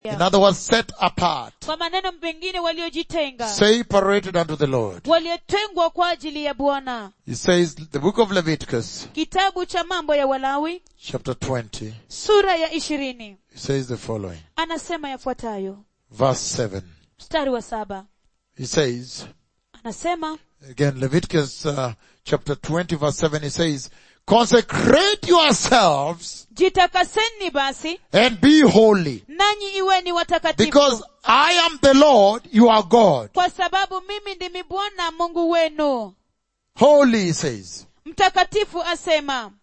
In other words, set apart, kwa maneno mengine waliojitenga separated unto the Lord. waliotengwa kwa ajili ya bwana He says, the book of Leviticus, kitabu cha mambo ya walawi chapter 20, sura ya ishirini he says the following. anasema yafuatayo Verse 7. mstari wa saba He says, anasema again, Leviticus uh, chapter 20 verse 7, he says, consecrate yourselves jitakaseni basi and be holy nanyi iweni watakatifu because I am the Lord, your God. kwa sababu mimi ndimi bwana mungu wenu Holy, he says. mtakatifu asema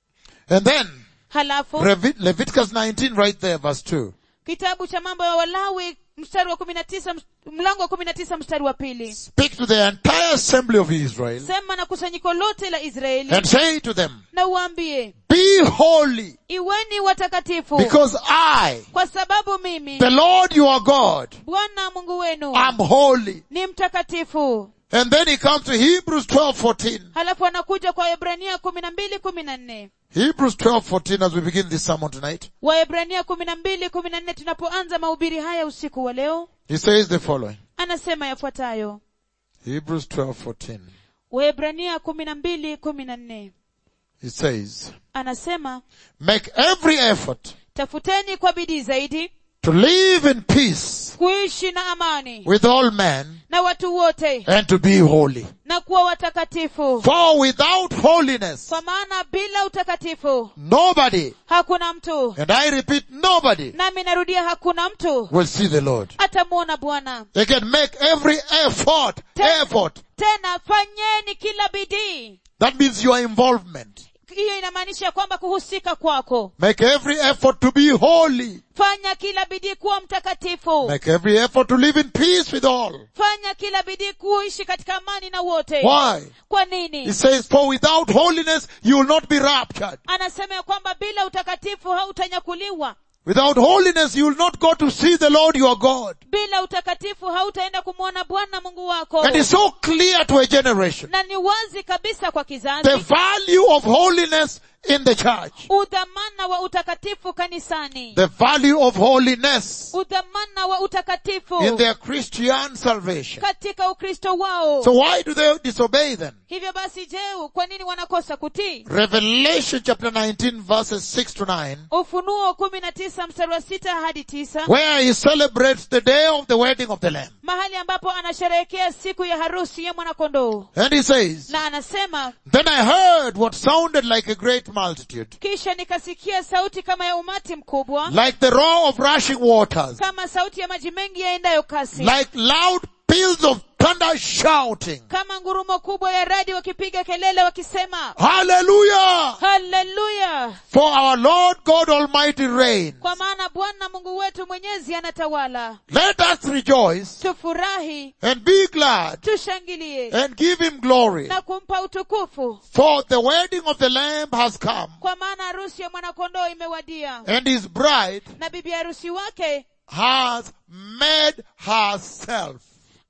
And then, halafu Revi- Leviticus 19 right there, verse 2. kitabu cha mambo ya walawi mstari wa kumi na tisa mlango wa kumi na tisa mstari wa pili Speak to the entire assembly of Israel sema na kusanyiko lote la israeli and say to them, na uambie be holy iweni watakatifu because I, kwa sababu mimi the Lord your God, bwana mungu wenu am holy. ni mtakatifu And then he comes to Hebrews 12, 14. halafu anakuja kwa waebrania kumi na mbili kumi na nne Hebrews 12, 14 as we begin this sermon tonight. waebrania kumi na mbili kumi na nne tunapoanza mahubiri haya usiku wa leo He says the following. anasema yafuatayo Hebrews 12, 14. waebrania kumi na mbili kumi na nne He says, anasema make every effort tafuteni kwa bidii zaidi to live in peace kuishi na amani with all men na watu wote and to be holy. na kuwa watakatifu For without holiness, kwa maana bila utakatifu nobody, hakuna mtu and I repeat, nobody nami narudia hakuna mtu will see the Lord. atamwona bwana They can make every effort, effort. tena fanyeni kila bidii That means your involvement. hiyo inamaanisha kwamba kuhusika kwako Make every effort to be holy. fanya kila bidii kuwa mtakatifu Make every effort to live in peace with all. fanya kila bidii kuishi katika amani na wote Why? kwa He nini says, for without holiness, you will not be raptured. anasema ya kwamba bila utakatifu hautanyakuliwa Without holiness, you will not go to see the Lord your God. bila utakatifu hautaenda kumwona bwana mungu wako And it's so clear to a generation. na ni wazi kabisa kwa kizazi The value of holiness in the church. udhamana wa utakatifu kanisani The value of holiness udhamana wa utakatifu in their Christian salvation. katika ukristo wao So why do they disobey then? hivyo basi je kwa nini wanakosa kutii Revelation chapter 19 verses 6 to 9, ufunuo kumi na tisa mstari wa sita hadi tisa where he celebrates the day of the wedding of the Lamb. mahali ambapo anasherehekea siku ya harusi ya mwanakondoo And he says, na anasema Then I heard what sounded like a great multitude, kisha nikasikia sauti kama ya umati mkubwa like the roar of rushing waters, kama sauti ya maji mengi yaendayo kasi like loud peals of thunder shouting, kama ngurumo kubwa ya radi wakipiga kelele wakisema Hallelujah! haleluya For our Lord God Almighty reigns. kwa maana bwana mungu wetu mwenyezi anatawala Let us rejoice tufurahi and be glad tushangilie and give him glory. na kumpa utukufu For the wedding of the Lamb has come kwa maana harusi ya mwanakondoo imewadia and his bride na bibi harusi wake has made herself,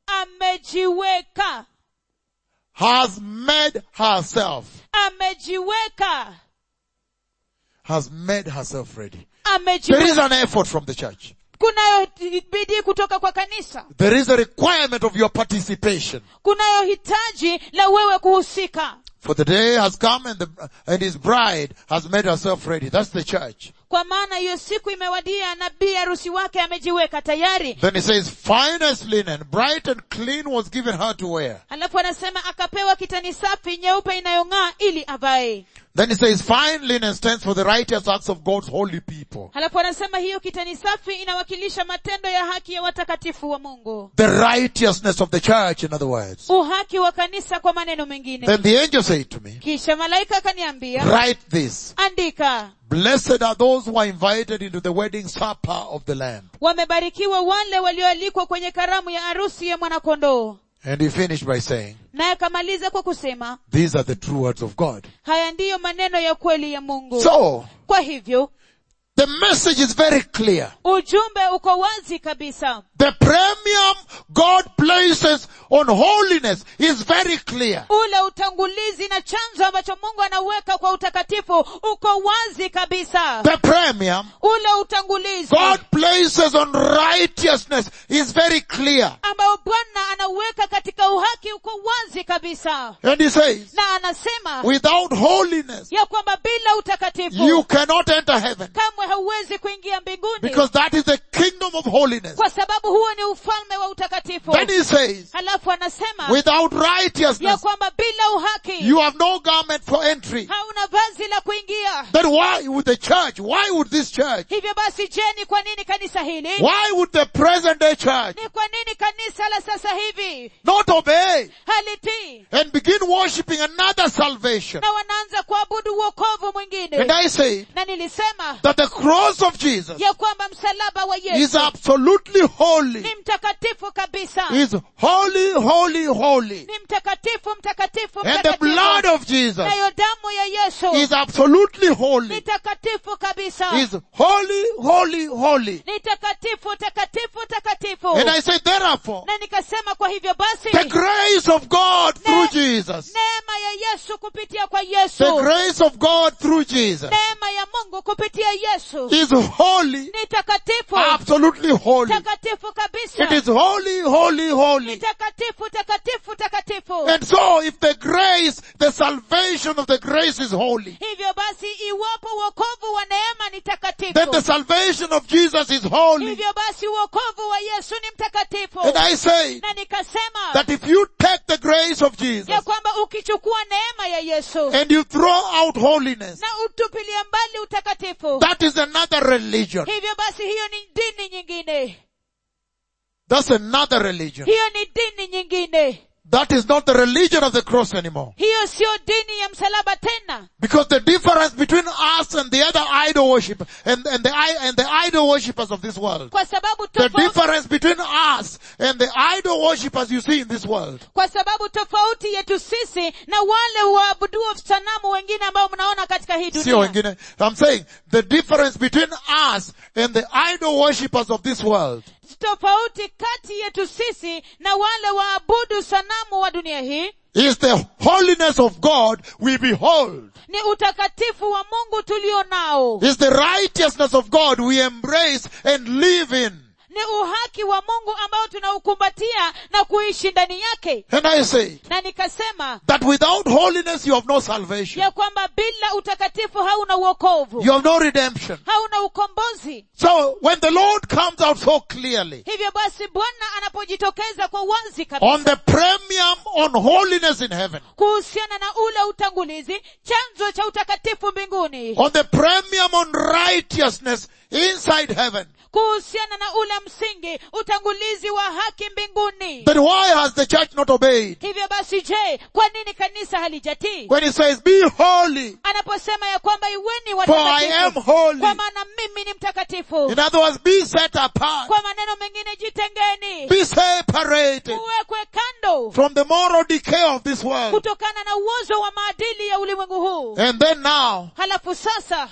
amejiweka has made herself, amejiweka has made herself ready. There is amejiweka an effort from the church. kunayo bidii kutoka kwa kanisa There is a requirement of your participation. kunayo hitaji la wewe kuhusika For the day has come and the, and his bride has made herself ready. That's the church. kwa maana hiyo siku imewadia na bi harusi wake amejiweka tayari Then he says, finest linen, bright and clean was given her to wear. alafu anasema akapewa kitani safi nyeupe inayong'aa ili avae Then he says, fine linen stands for the righteous acts of God's holy people. halafu anasema hiyo kitani safi inawakilisha matendo ya haki ya watakatifu wa mungu The righteousness of the church, in other words. uhaki wa kanisa kwa maneno mengine Then the angel said to me, kisha malaika akaniambia write this. andika Blessed are those who are invited into the wedding supper of the Lamb. wamebarikiwa wale walioalikwa kwenye karamu ya harusi ya mwanakondoo And he finished by saying, naye akamaliza kwa kusema these are the true words of God. haya ndiyo maneno ya kweli ya mungu So, kwa hivyo The message is very clear. ujumbe uko wazi kabisa The premium God places on holiness is very clear. ule utangulizi na chanzo ambacho mungu anauweka kwa utakatifu uko wazi kabisa The premium ule utangulizi God places on righteousness is very clear. ambao bwana anauweka katika uhaki uko wazi kabisa And he says, na anasema without holiness, ya kwamba bila utakatifu you cannot enter heaven. kamwe hauwezi kuingia mbinguni Because that is the kingdom of holiness. kwa sababu huo ni ufalme wa utakatifu Then he says, halafu anasema without ya righteousness, kwamba bila uhaki you have no garment for entry. hauna vazi la kuingia Then why would the church, why would this church, hivyo basi je ni kwa nini kanisa hili why would the present day church ni kwa nini kanisa la sasa hivi not obey halitii and begin worshipping another salvation? na wanaanza kuabudu uokovu mwingine And I say na nilisema that the cross of Jesus ya kwamba msalaba wa is yesu absolutely holy. ni mtakatifu kabisa Is holy, holy, holy. ni mtakatifu mtakatifu And the mtakatifu blood of Jesus nayo damu ya yesu is absolutely ni holy. takatifu kabisa Is holy, holy, holy. ni takatifu takatifu takatifu And I say therefore, na nikasema kwa hivyo basi the grace of God through Jesus, neema ya yesu kupitia kwa the yesu grace of God through Jesus neema ya mungu kupitia yesu is holy, ni takatifu absolutely holy. takatifu kabisa It is holy, holy, ni holy. takatifu takatifu takatifu And so if the grace, the salvation of the grace is holy, hivyo basi iwapo uokovu wa neema ni takatifu then the salvation of Jesus is holy. hivyo basi uokovu wa yesu ni mtakatifu And I say na nikasema that if you take the grace of Jesus ya kwamba ukichukua neema ya yesu and you throw out holiness, na utupilie mbali utakatifu that is another religion. hivyo basi hiyo ni dini nyingine That's another religion. hiyo ni dini nyingine That is not the religion of the cross anymore. hiyo sio dini ya msalaba tena Because the difference between us and the other idol worship and, and the i- and the idol worshippers of this world. kwa sababu The tofauti, difference between us and the idol worshippers you see in this world kwa sababu tofauti yetu sisi na wale waabuduo sanamu wengine ambao mnaona katika hii Sio dunia wengine. I'm saying the difference between us and the idol worshippers of this world tofauti kati yetu sisi na wale waabudu sanamu wa dunia hii is the holiness of God we behold. ni utakatifu wa mungu tulio nao Is the righteousness of God we embrace and live in. ni uhaki wa mungu ambao tunaukumbatia na kuishi ndani yake And I say na nikasema that without holiness you have no salvation. ya kwamba bila utakatifu hauna uokovu You have no redemption. hauna ukombozi So when the Lord comes out so clearly hivyo basi bwana anapojitokeza kwa wazi on kabisa the premium on holiness in heaven, kuhusiana na ule utangulizi chanzo cha utakatifu mbinguni on the premium on righteousness inside heaven, kuhusiana na ule msingi utangulizi wa haki mbinguni then why has the church not obeyed? hivyo basi je kwa nini kanisa halijatii When it says, be holy, anaposema ya kwamba iweni for I am watakatifu holy. kwa maana mimi ni mtakatifu In other words, be set apart, kwa maneno mengine jitengeni be separated uwekwe kando from the moral decay of this world. kutokana na uozo wa maadili ya ulimwengu huu And then now, halafu sasa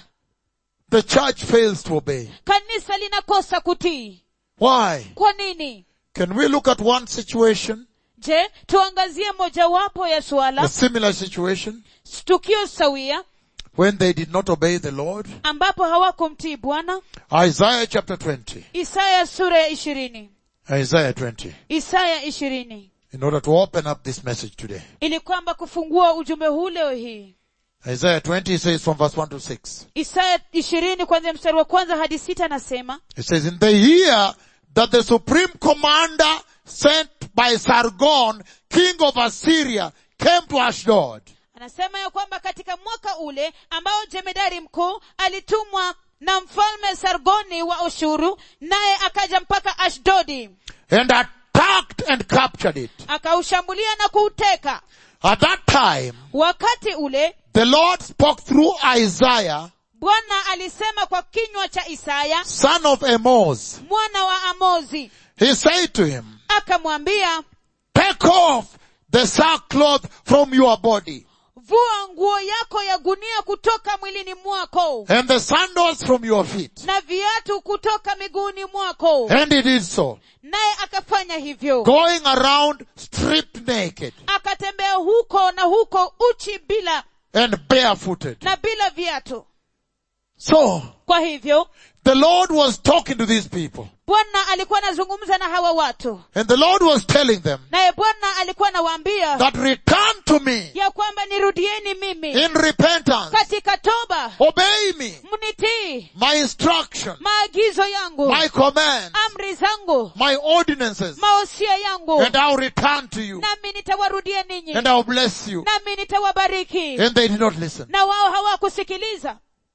the church fails to obey. kanisa linakosa kutii Why? kwa nini Can we look at one situation, je tuangazie mojawapo ya a suala similar situation, tukio sawia when they did not obey the Lord? ambapo hawakumtii bwana Isaiah chapter 20. isaya sura ya ishirini Isaiah 20. isaya ishirini In order to open up this message today. ili kwamba kufungua ujumbe huu leo hii Isaiah 20 says from verse 1 to 6. isaya ishirini kwanzia mstari wa kwanza hadi sita anasema It says, in the year that the supreme commander sent by Sargon, king of Assyria, came to Ashdod. anasema ya kwamba katika mwaka ule ambao jemedari mkuu alitumwa na mfalme sargoni wa ushuru naye akaja mpaka ashdodi and attacked and captured it. akaushambulia na kuuteka At that time, wakati ule the Lord spoke through Isaiah, bwana alisema kwa kinywa cha isaya son of Amos. mwana wa amozi He said to him, akamwambia take off the sackcloth from your body vua nguo yako ya gunia kutoka mwilini mwako and the sandals from your feet. na viatu kutoka miguuni mwako And he did so, naye akafanya hivyo going around stripped naked akatembea huko na huko uchi bila and barefooted. na bila viatu So, kwa hivyo the Lord was talking to these people bwana alikuwa anazungumza na hawa watu and the Lord was telling them naye bwana alikuwa anawaambia that return to me ya kwamba nirudieni mimi in repentance. katika toba Obey me, mnitii my instruction, maagizo yangu my command, amri zangu my ordinances, maosia yangu and I'll return to you nami nitawarudia ninyi and I'll bless you. nami nitawabariki And they did not listen. na wao hawakusikiliza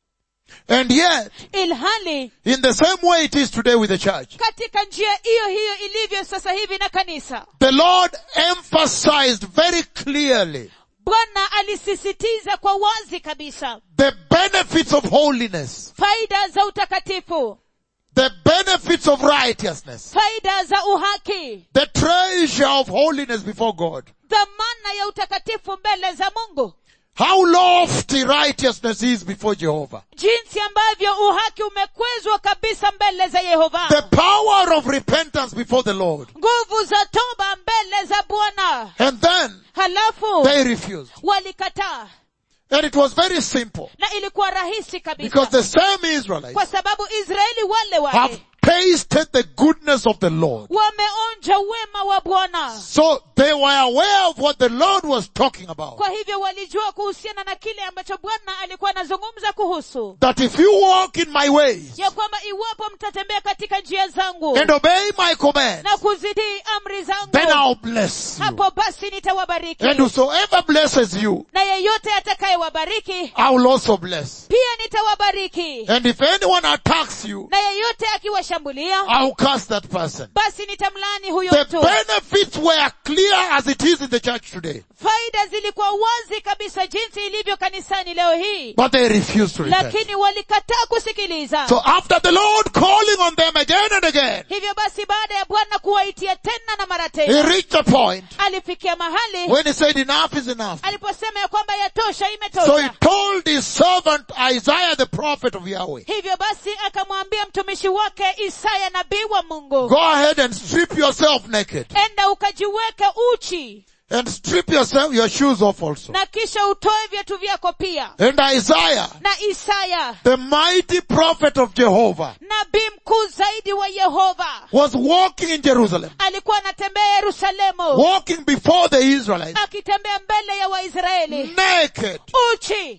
And yet, ilhali in the same way it is today with the church, katika njia hiyo hiyo ilivyo sasa hivi na kanisa the Lord emphasized very clearly bwana alisisitiza kwa wazi kabisa the benefits of holiness, faida za utakatifu the benefits of righteousness, faida za uhaki the treasure of holiness before God. dhamana ya utakatifu mbele za mungu How lofty righteousness is before Jehovah. jinsi ambavyo uhaki umekwezwa kabisa mbele za yehova The power of repentance before the Lord. nguvu za toba mbele za bwana And then halafu they refused. walikataa And it was very simple. na ilikuwa rahisi Because kabisa the same Israelites kwa sababu israeli wale have wale tasted the goodness of the Lord. wameonja wema wa bwana So they were aware of what the Lord was talking about. kwa hivyo walijua kuhusiana na kile ambacho bwana alikuwa anazungumza kuhusu That if you walk in my ways ya kwamba iwapo mtatembea katika njia zangu and obey my commands, na kuzitii amri then zangu I'll bless you. hapo basi nitawabariki And whosoever blesses you, na yeyote atakayewabariki I will also bless. pia nitawabariki And if anyone attacks you, na yeyote akiwashambulia I will curse that person. basi nitamlani huyo The mtu benefits were clear as it is in the church today. faida zilikuwa wazi kabisa jinsi ilivyo kanisani leo hii But they refused to repent. lakini walikataa kusikiliza So after the Lord calling on them again and again, hivyo basi baada ya bwana kuwaitia tena na mara he tena reached a point alifikia mahali when he said enough is enough. aliposema ya kwamba yatosha So he imetosha told his servant Isaiah the prophet of Yahweh, hivyo basi akamwambia mtumishi wake isaya nabii wa mungu go ahead and strip yourself naked enda ukajiweke uchi and strip yourself, your shoes off also. na kisha utoe viatu vyako pia And Isaiah, na isaya the mighty prophet of Jehovah, nabii mkuu zaidi wa yehova was walking in Jerusalem, alikuwa anatembea yerusalemu walking before the Israelites, akitembea mbele ya waisraeli naked uchi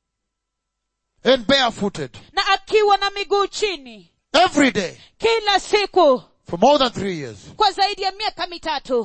and barefooted na akiwa na miguu chini every day kila siku for more than three years. kwa zaidi ya miaka mitatu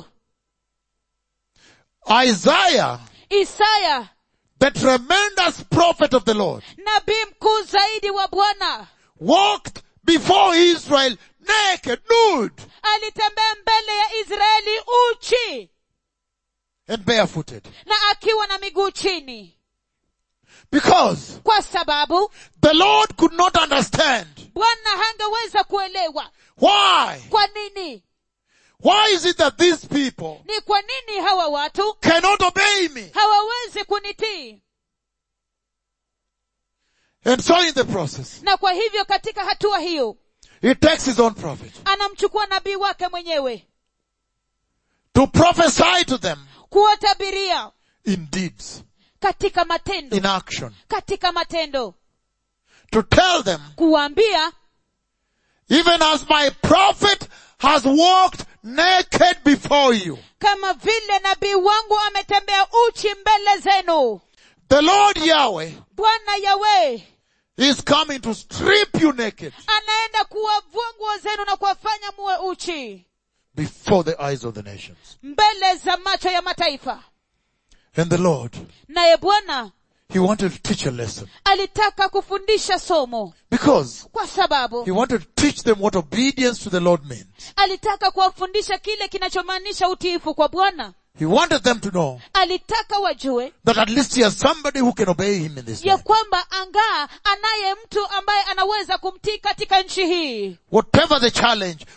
Isaiah, isaya the tremendous prophet of the Lord, nabii mkuu zaidi wa bwana walked before Israel naked, nude, alitembea mbele ya israeli uchi and barefooted. na akiwa na miguu chini Because kwa sababu the Lord could not understand bwana hangeweza kuelewa why. kwa nini Why is it that these people ni kwa nini hawa watu cannot obey me? hawawezi kunitii And so in the process, na kwa hivyo katika hatua hiyo he takes his own prophet anamchukua nabii wake mwenyewe to prophesy to them kuwatabiria in deeds, katika matendo in action, katika matendo to tell them, kuwaambia even as my prophet has walked naked before you, kama vile nabii wangu ametembea uchi mbele zenu the Lord Yahweh bwana yawe is coming to strip you naked anaenda kuwavua nguo zenu na kuwafanya muwe uchi before the eyes of the nations. mbele za macho ya mataifa And the Lord, naye bwana He wanted to teach a lesson alitaka kufundisha somo because kwa sababu He wanted to teach them what obedience to the Lord means. alitaka kuwafundisha kile kinachomaanisha utiifu kwa bwana He wanted them to know alitaka wajue that at least he has somebody who can obey him in this ya land. kwamba angaa anaye mtu ambaye anaweza kumtii katika nchi hii Whatever the challenge,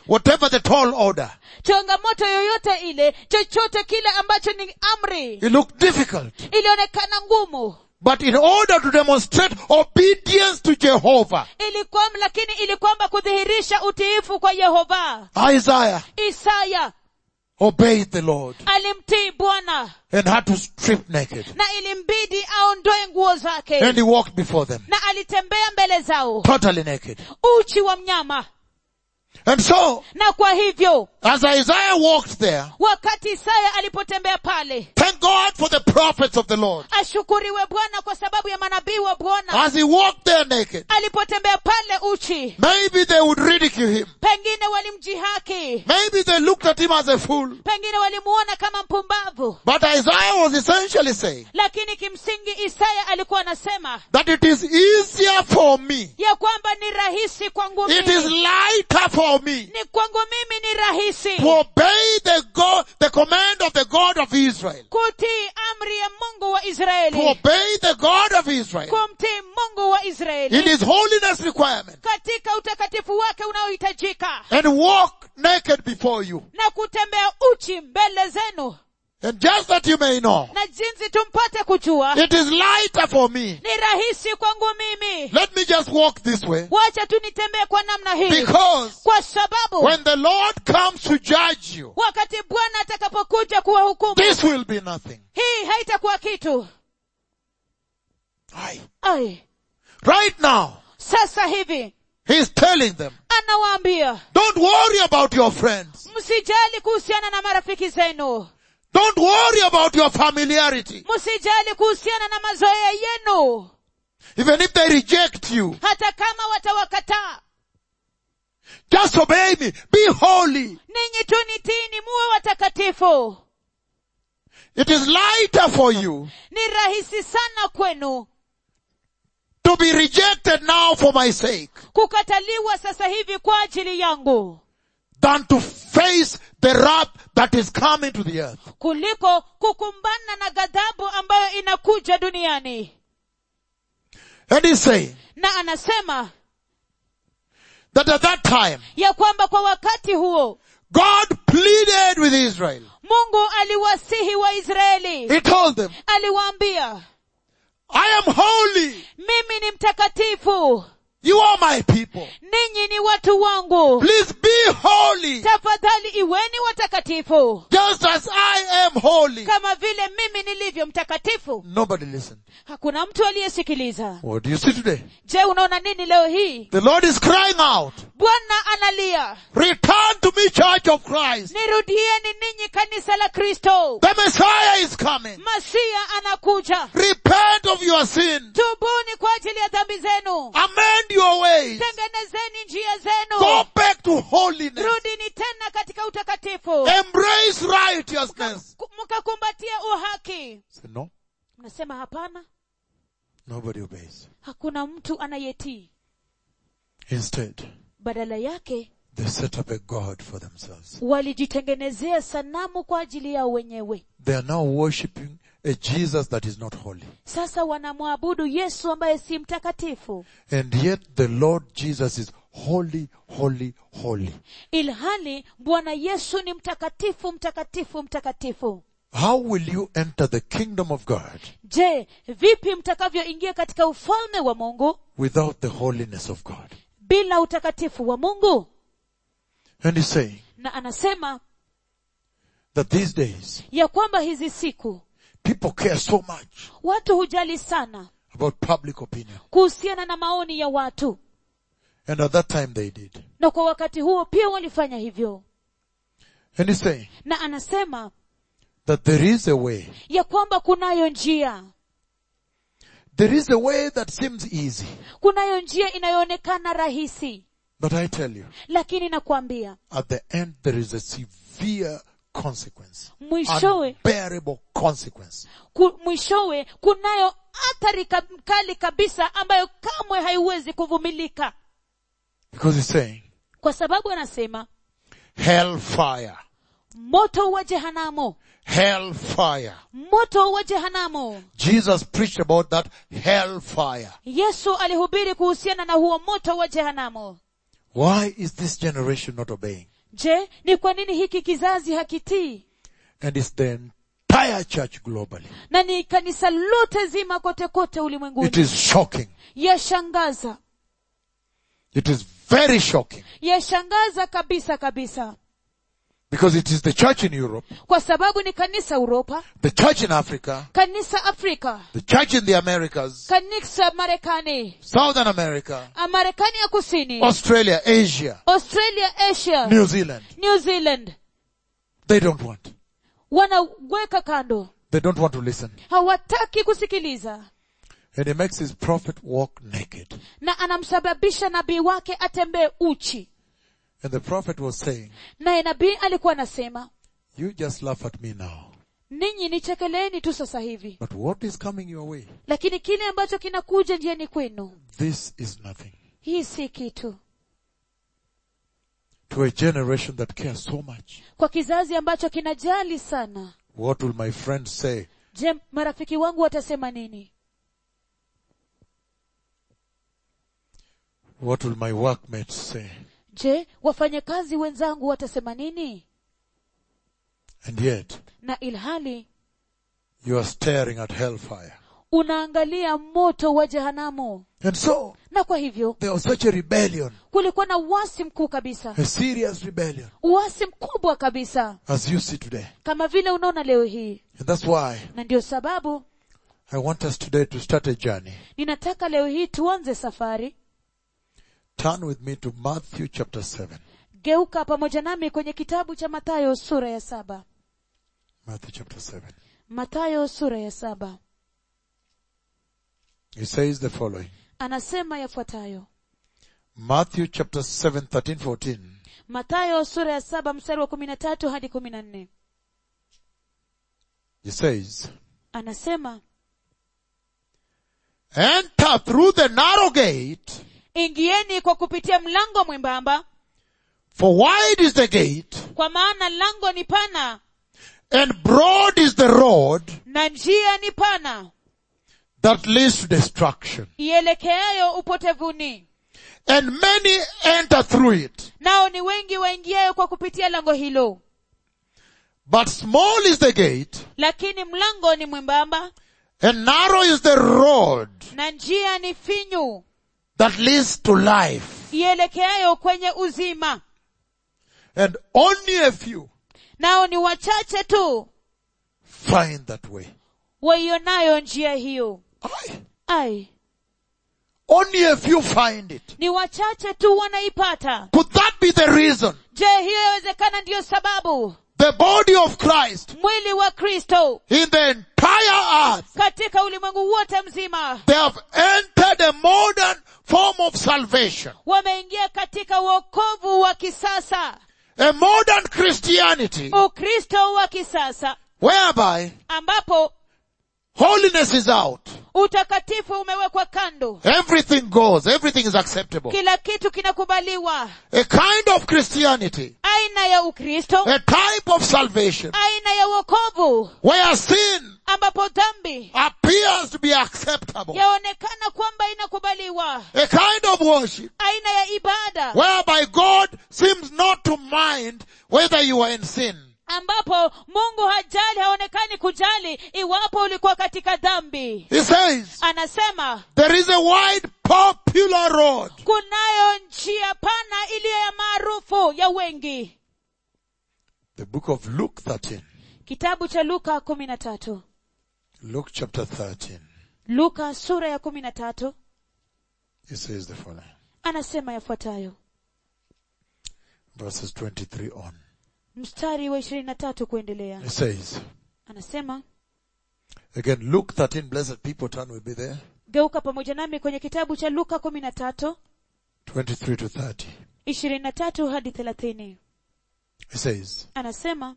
whatever the tall order. changamoto yoyote ile chochote kile ambacho ni amri It looked difficult. ilionekana ngumu But in order to demonstrate obedience to Jehovah, ilikuwa lakini ili kwamba kudhihirisha utiifu kwa yehova Isaiah isaya obeyed the Lord alimtii bwana and had to strip naked. na ilimbidi aondoe nguo zake And he walked before them, na alitembea mbele zao totally naked. uchi wa mnyama And so, na kwa hivyo as Isaiah walked there, wakati isaya alipotembea pale thank God for the prophets of the Lord. ashukuriwe bwana kwa sababu ya manabii wa bwana As he walked there naked, alipotembea pale uchi maybe they would ridicule him. pengine walimjihaki Maybe they looked at him as a fool. pengine walimuona kama mpumbavu But Isaiah was essentially saying lakini kimsingi isaya alikuwa anasema that it is easier for me. ya kwamba ni rahisi kwangu It is mimi lighter for me ni kwangu mimi ni rahisi to obey the God, the command of the God of Israel. kutii amri ya mungu wa To israeli obey the God of Israel kumtii mungu wa in israeli his holiness requirement katika utakatifu wake unaohitajika and walk naked before you. na kutembea uchi mbele zenu And just that you may know, na jinsi tumpate kujua it is lighter for me. ni rahisi kwangu mimi Let me just walk this way wacha tu nitembee kwa namna hii because kwa sababu when the Lord comes to judge you, wakati bwana atakapokuja kuwahukumu this will be nothing. hii haitakuwa kitu Aye. ai Right now, sasa hivi He's telling them, anawaambia don't worry about your friends. msijali kuhusiana na marafiki zenu Don't worry about your familiarity. msijali kuhusiana na mazoea yenu Even if they reject you, hata kama watawakataa just obey me. Be holy. ninyi tu nitini muwe watakatifu It is lighter for you ni rahisi sana kwenu to be rejected now for my sake kukataliwa sasa hivi kwa ajili yangu than to face the wrath that is coming to the earth. kuliko kukumbana na ghadhabu ambayo inakuja duniani And he's saying na anasema that at that time, ya kwamba kwa wakati huo God pleaded with Israel. mungu aliwasihi waisraeli He told them, aliwaambia I am holy. mimi ni mtakatifu You are my people. ninyi ni watu wangu Please be holy tafadhali iweni watakatifu just as I am holy. kama vile mimi nilivyo mtakatifu Nobody listened. hakuna mtu aliyesikiliza What do you see today? je unaona nini leo hii The Lord is crying out, bwana analia return to me church of Christ. nirudieni ninyi kanisa la kristo The Messiah is coming. masia anakuja Repent of your sin. tubuni kwa ajili ya dhambi zenu Amend your ways. tengenezeni njia Go zenu back to holiness. rudini tena katika utakatifu Embrace righteousness. Ku- mkakumbatia uhaki Say, no, mnasema hapana nobody obeys. hakuna mtu anayetii Instead, badala yake they set up a God for themselves. walijitengenezea sanamu kwa ajili yao wenyewe They are now worshipping a Jesus that is not holy. sasa wanamwabudu yesu ambaye si mtakatifu And yet the Lord Jesus is holy, holy, holy. ilhali bwana yesu ni mtakatifu mtakatifu mtakatifu How will you enter the kingdom of God je vipi mtakavyoingia katika ufalme wa mungu without the holiness of God? bila utakatifu wa mungu And he's saying na anasema that these days ya kwamba hizi siku people care so much watu hujali sana about public opinion. kuhusiana na maoni ya watu And at that time they did. na kwa wakati huo pia walifanya hivyo And he's saying na anasema that there is a way. ya kwamba kunayo njia There is a way that seems easy. kunayo njia inayoonekana rahisi But I tell you, lakini nakwambia at the end there is a severe consequence. mwishowe Unbearable consequence. ku, mwishowe kunayo athari ka- kali kabisa ambayo kamwe haiwezi kuvumilika Because he's saying, kwa sababu anasema hellfire. moto wa jehanamu Hellfire. moto wa jehanamu Jesus preached about that hellfire. yesu alihubiri kuhusiana na huo moto wa jehanamu Why is this generation not obeying? je ni kwa nini hiki kizazi hakitii And it's the entire church globally. na ni kanisa lote zima kote kote It ulimwenguni is shocking. yashangaza It is very shocking. yashangaza kabisa kabisa Because it is the church in Europe, kwa sababu ni kanisa uropa the church in Africa, kanisa afrika the church in the Americas, kanisa marekani Southern America, ah, marekani ya kusini Australia, Asia, australia asia New Zealand. new zealand They don't want. wanaweka kando They don't want to listen. hawataki kusikiliza And he makes his prophet walk naked. na anamsababisha nabii wake atembee uchi And the prophet was saying, naye nabii alikuwa anasema you just laugh at me now. ninyi nichekeleeni tu sasa hivi But what is coming your way? lakini kile ambacho kinakuja njiani kwenu This is nothing. hii si kitu To a generation that cares so much. kwa kizazi ambacho kinajali sana What will my friends say? je marafiki wangu watasema nini What will my workmates say? je wafanyakazi wenzangu watasema nini And yet, na ilhali you are staring at hellfire. unaangalia moto wa jehanamu And so, na kwa hivyo there was such a rebellion, kulikuwa na uasi mkuu kabisa a serious rebellion, uasi mkubwa kabisa as you see today. kama vile unaona leo hii And that's why na ndio sababu I want us today to start a journey. ninataka leo hii tuanze safari Turn with me to Matthew chapter 7. geuka pamoja nami kwenye kitabu cha matayo sura ya saba Matthew chapter 7. matayo sura ya saba He says the following. anasema yafuatayo Matthew chapter 7, 13, 14. matayo sura ya saba mstari wa kumi na tatu hadi kumi na nne He says, anasema Enter through the narrow gate, ingieni kwa kupitia mlango mwembamba for wide is the gate, kwa maana lango ni pana and broad is the road na njia ni pana that leads to destruction. ielekeayo upotevuni And many enter through it. nao ni wengi waingiayo kwa kupitia lango hilo But small is the gate, lakini mlango ni mwembamba and narrow is the road na njia ni finyu that leads to life. ielekeayo kwenye uzima And only a few nao ni wachache tu find that way. waionayo njia hiyo Aye. ai Only a few find it. ni wachache tu wanaipata Could that be the reason? je hiyo yawezekana ndiyo sababu The body of Christ mwili wa kristo in the entire earth, katika ulimwengu wote mzima they have entered a modern form of salvation. wameingia katika uokovu wa kisasa A modern Christianity ukristo wa kisasa whereby ambapo holiness is out. utakatifu umewekwa kando Everything goes. Everything is acceptable. kila kitu kinakubaliwa A kind of Christianity, aina ya ukristo a type of salvation aina ya uokovu where sin ambapo dhambi appears to be acceptable. yaonekana kwamba inakubaliwa A kind of worship aina ya ibada whereby God seems not to mind whether you are in sin. ambapo mungu hajali haonekani kujali iwapo ulikuwa katika dhambi He says, anasema there is a wide popular road kunayo njia pana iliyo ya maarufu ya wengi The book of Luke 13. kitabu cha luka kumi na tatu Luke chapter 13. luka sura ya kumi na tatu He says the following. anasema yafuatayo Verses 23 on. mstari wa ishirini na tatu kuendelea He says, anasema again, Luke 13, blessed people turn will be there. geuka pamoja nami kwenye kitabu cha luka kumi na tatu 23 to 30. ishirini na tatu hadi thelathini He says, anasema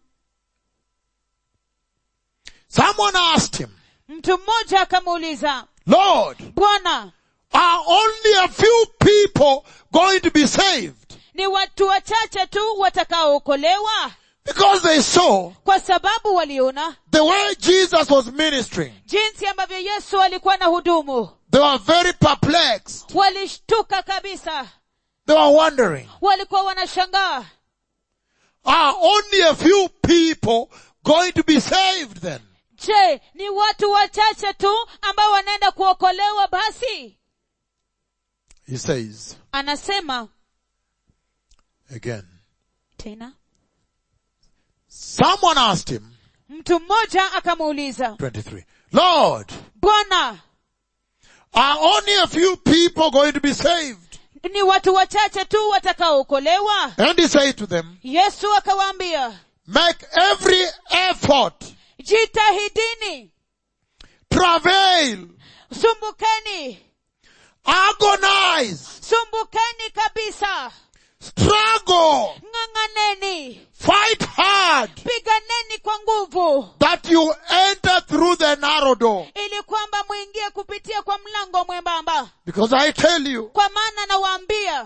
someone asked him, mtu mmoja akamuuliza Lord, bwana are only a few people going to be saved? ni watu wachache tu watakaookolewa Because they saw kwa sababu waliona the way Jesus was ministering. jinsi ambavyo yesu alikuwa na hudumu They were very perplexed. walishtuka kabisa They were wondering, walikuwa wanashangaa only a few people going to be saved then? je ni watu wachache tu ambao wanaenda kuokolewa basi He says anasema again. tena Someone asked him, mtu mmoja akamuuliza 23, Lord, bwana are only a few people going to be saved? ni watu wachache tu watakaookolewa And he said to them, yesu akawaambia make every effort, jitahidini travail, sumbukeni agonize, sumbukeni kabisa struggle, ng'ang'aneni fight hard piganeni kwa nguvu that you enter through the narrow door. ili kwamba mwingie kupitia kwa mlango mwembamba Because I tell you, kwa maana nawaambia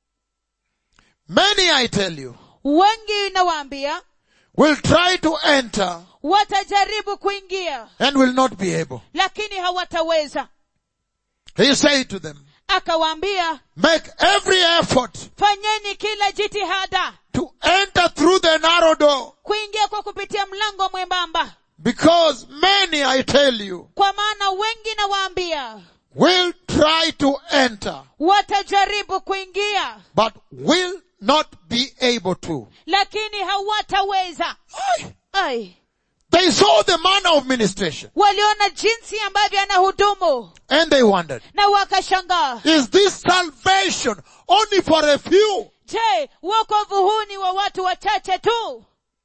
many I tell you, wengi nawaambia will try to enter watajaribu kuingia and will not be able. lakini hawataweza He said to them, akawaambia make every effort fanyeni kila jitihada to enter through the narrow door kuingia kwa kupitia mlango mwembamba because many, I tell you, kwa maana wengi nawaambia will try to enter watajaribu kuingia but will not be able to. lakini hawataweza Aye. ai They saw the manner of ministration waliona jinsi ambavyo anahudumu and they wondered, na wakashangaa is this salvation only for a few? je wokovu huu ni wa watu wachache tu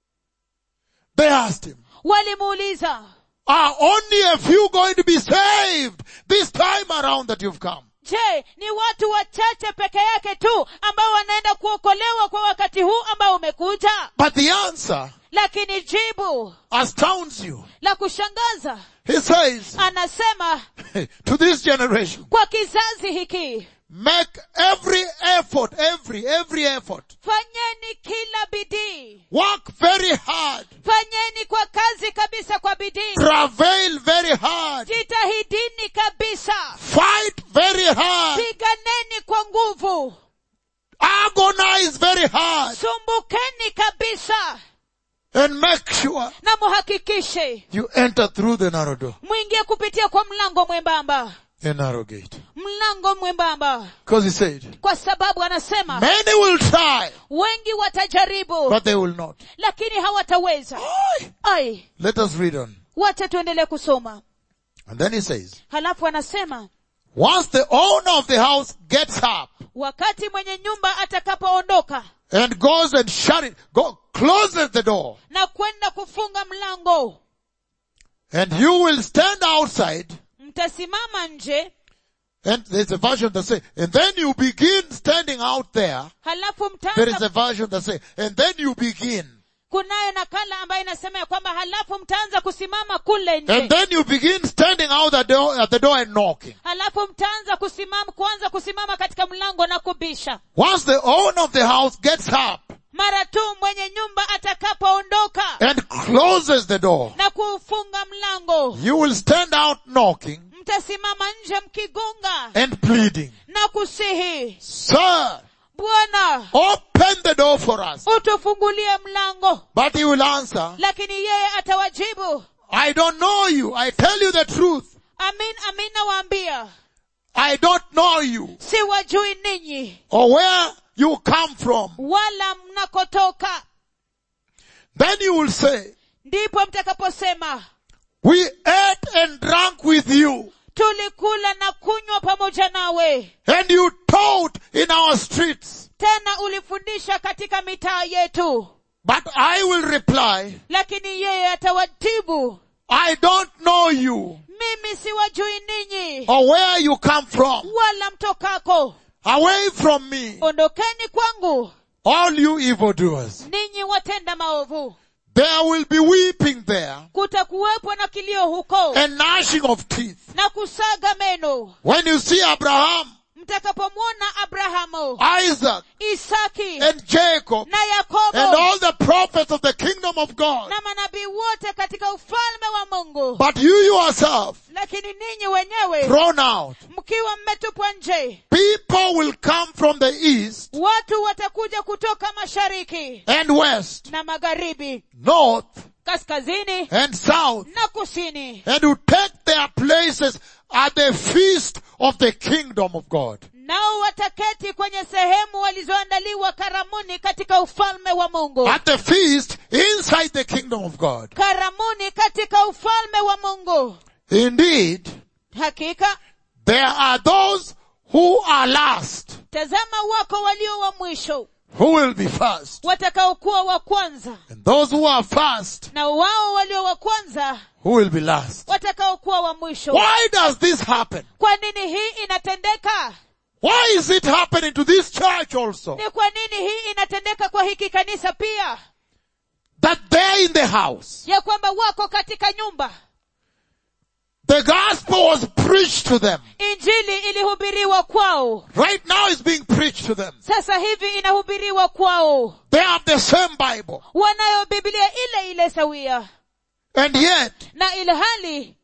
They asked him, walimuuliza are only a few going to be saved this time around that you've come? je ni watu wachache peke yake tu ambao wanaenda kuokolewa kwa wakati huu ambao umekuja But the answer lakini jibu astounds you. la kushangaza He says anasema to this generation, kwa kizazi hiki make every effort, every, every effort. fanyeni kila bidii Work very hard. fanyeni kwa kazi kabisa kwa bidii Travail very hard. jitahidini kabisa Fight very hard. piganeni kwa nguvu Agonize very hard. sumbukeni kabisa And make sure na muhakikishe you enter through the narrow door. mwingie kupitia kwa mlango mwembamba The narrow gate. mlango mwembamba Because he said, kwa sababu anasema many will try, wengi watajaribu but they will not. lakini hawataweza Aye. ai Let us read on. wacha tuendelee kusoma And then he says, halafu anasema once the owner of the house gets up wakati mwenye nyumba atakapoondoka and goes and shut it, go, closes the door, na kwenda kufunga mlango and you will stand outside, mtasimama nje and there's a version that says, and then you begin standing out there. halafu There is mtaanza a version that says, and then you begin. kunayo nakala ambayo inasema ya kwamba halafu mtaanza kusimama kule And nje then you begin standing out the door, at the door and knocking. halafu mtaanza kusimama kuanza kusimama katika mlango na kubisha Once the owner of the house gets up mara tu mwenye nyumba atakapoondoka and closes the door, na kuufunga mlango you will stand out knocking mtasimama nje mkigonga and pleading, na kusihi Sir, bwana open the door for us. utufungulie mlango But he will answer, lakini yeye atawajibu I don't know you. I tell you the truth. amin amin nawaambia I don't know you siwajui ninyi or where you come from. wala mnakotoka Then you will say, ndipo mtakaposema we ate and drank with you tulikula na kunywa pamoja nawe and you taught in our streets. tena ulifundisha katika mitaa yetu But I will reply, lakini yeye atawajibu I don't know you mimi siwajui ninyi or where you come from. wala mtokako Away from me, ondokeni kwangu all you evildoers. ninyi watenda maovu There will be weeping there kutakuwepo na kilio huko and gnashing of teeth. na kusaga meno When you see Abraham, mtakapomwona abrahamu Isaac, isaki and Jacob, na yakobo and all the prophets of the kingdom of God. na manabii wote katika ufalme wa mungu But you yourself, lakini ninyi wenyewe thrown out, mkiwa watatupwa nje People will come from the east watu watakuja kutoka mashariki and west, na magharibi north kaskazini and south, na kusini and will take their places at the feast of the kingdom of God. nao wataketi kwenye sehemu walizoandaliwa karamuni katika ufalme wa mungu At the feast inside the kingdom of God. karamuni katika ufalme wa mungu Indeed, hakika there are those who are last, tazama wako walio wa mwisho who will be first, watakaokuwa wa kwanza and those who are first, na wao walio wa kwanza who will be last. watakaokuwa wa mwisho Why does this happen? kwa nini hii inatendeka Why is it happening to this church also? ni kwa nini hii inatendeka kwa hiki kanisa pia That they're in the house. ya kwamba wako katika nyumba The gospel was preached to them. injili ilihubiriwa kwao Right now it's being preached to them. sasa hivi inahubiriwa kwao They have the same Bible. wanayo biblia ile ile sawia And yet, na ilhali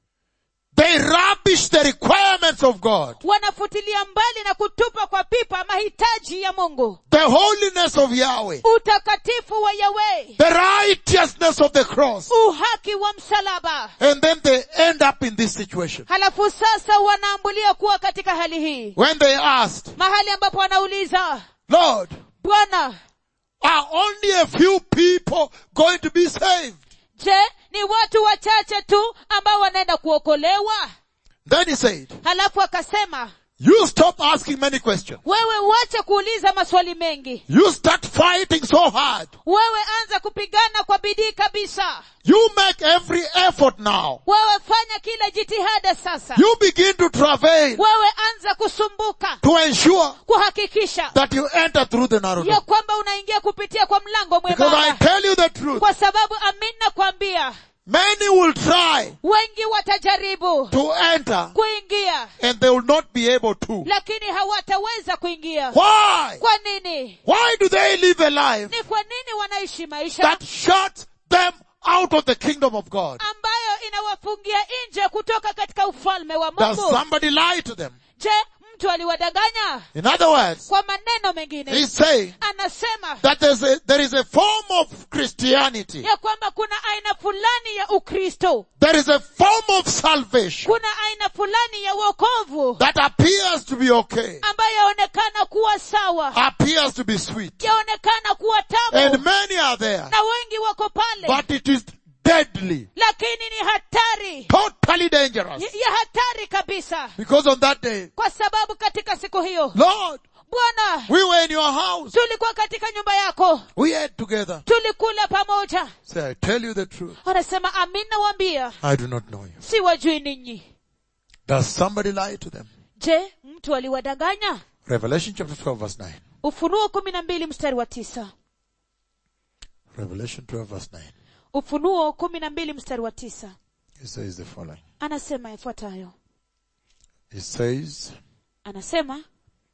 they rubbish the requirements of God. wanafutilia mbali na kutupa kwa pipa mahitaji ya mungu The holiness of Yahweh. utakatifu wa yawe The righteousness of the cross. uhaki wa msalaba And then they end up in this situation. halafu sasa wanaambulia kuwa katika hali hii When they asked, mahali ambapo wanauliza Lord, bwana are only a few people going to be saved? je ni watu wachache tu ambao wanaenda kuokolewa Then he said, halafu akasema you stop asking many questions. wewe wache kuuliza maswali mengi You start fighting so hard. wewe anza kupigana kwa bidii kabisa You make every effort now. wewe fanya kila jitihada sasa You begin to travail wewe anza kusumbuka to ensure kuhakikisha that you enter through the narrow ya door. kwamba unaingia kupitia kwa mlango Because I mwembamba tell you the truth, kwa sababu amin nakwambia many will try wengi watajaribu to enter kuingia and they will not be able to. lakini hawataweza kuingia Why? kwa nini Why do they live a life ni kwa nini wanaishi maisha that shuts them out of the kingdom of God? ambayo inawafungia nje kutoka katika ufalme wa Does mungu somebody lie to them? je mtu aliwadanganya In other words, kwa maneno mengine he's saying anasema that there's a, there is a form of Christianity. ya kwamba kuna aina fulani ya ukristo There is a form of salvation kuna aina fulani ya wokovu that appears to be okay, ambayo yaonekana kuwa sawa appears to be sweet. yaonekana kuwa And tamu many are there, na wengi wako pale but it is deadly, lakini ni hatari totally dangerous. ya ya hatari kabisa Because on that day, kwa sababu katika siku hiyo Lord, bwana we were in your house. tulikuwa katika nyumba yako We ate together. tulikula pamoja Say, I tell you the truth. anasema amin nawambia I do not know you. si wajui ninyi Does somebody lie to them? je mtu aliwadanganya Revelation chapter 12 verse 9. ufunuo kumi na mbili mstari wa tisa Revelation 12 verse 9. ufunuo kumi na mbili mstari wa tisa It says the following. anasema yafuatayo It says, anasema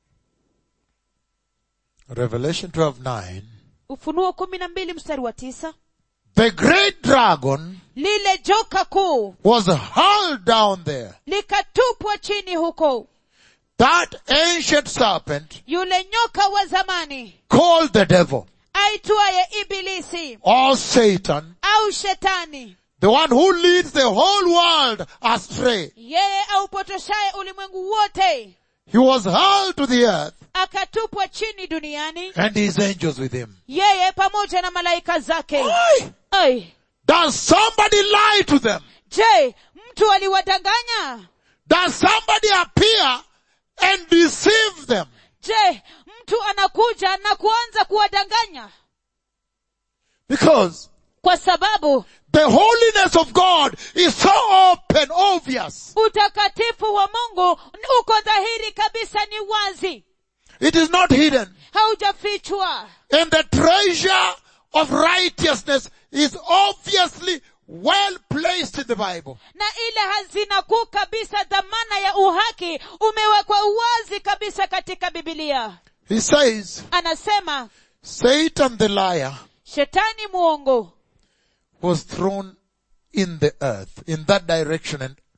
Revelation 12 9. ufunuo kumi na mbili mstari wa tisa The great dragon lile joka kuu was hurled down there. likatupwa chini huko That ancient serpent yule nyoka wa zamani called the devil aitwaye ibilisi or Satan, au shetani the one who leads the whole world astray. yeye aupotoshaye ulimwengu wote He was hurled to the earth akatupwa chini duniani and his angels with him. yeye pamoja na malaika zake Why? Ai, Does somebody lie to them? je mtu aliwadanganya Does somebody appear and deceive them? je mtu anakuja na kuanza kuwadanganya Because kwa sababu the holiness of God is so open, obvious. utakatifu wa mungu uko dhahiri kabisa ni wazi It is not hidden. haujafichwa And the treasure of righteousness is obviously well placed in the Bible. na ile hazina kuu kabisa dhamana ya uhaki umewekwa wazi kabisa katika bibilia He says, anasema Satan the liar shetani mwongo was thrown in the earth, in that direction and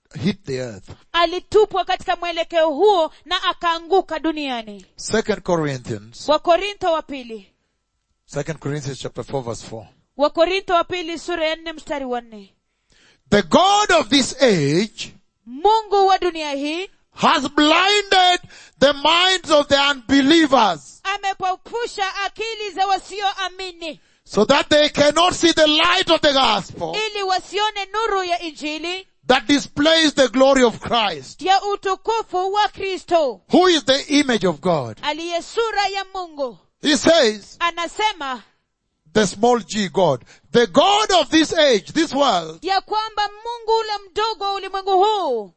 hit the earth. alitupwa katika mwelekeo huo na akaanguka duniani Second Corinthians, wakorintho wa pili Second Corinthians chapter 4 verse 4. wakorintho wa pili sura ya nne mstari wa nne The God of this age mungu wa dunia hii has blinded the minds of the unbelievers amepofusha akili za wasioamini so that they cannot see the light of the gospel ili wasione nuru ya injili that displays the glory of Christ, ya utukufu wa kristo who is the image of God. aliye sura ya mungu He says, anasema the small g God, the God of this age, this world, ya kwamba mungu ule mdogo wa ulimwengu huu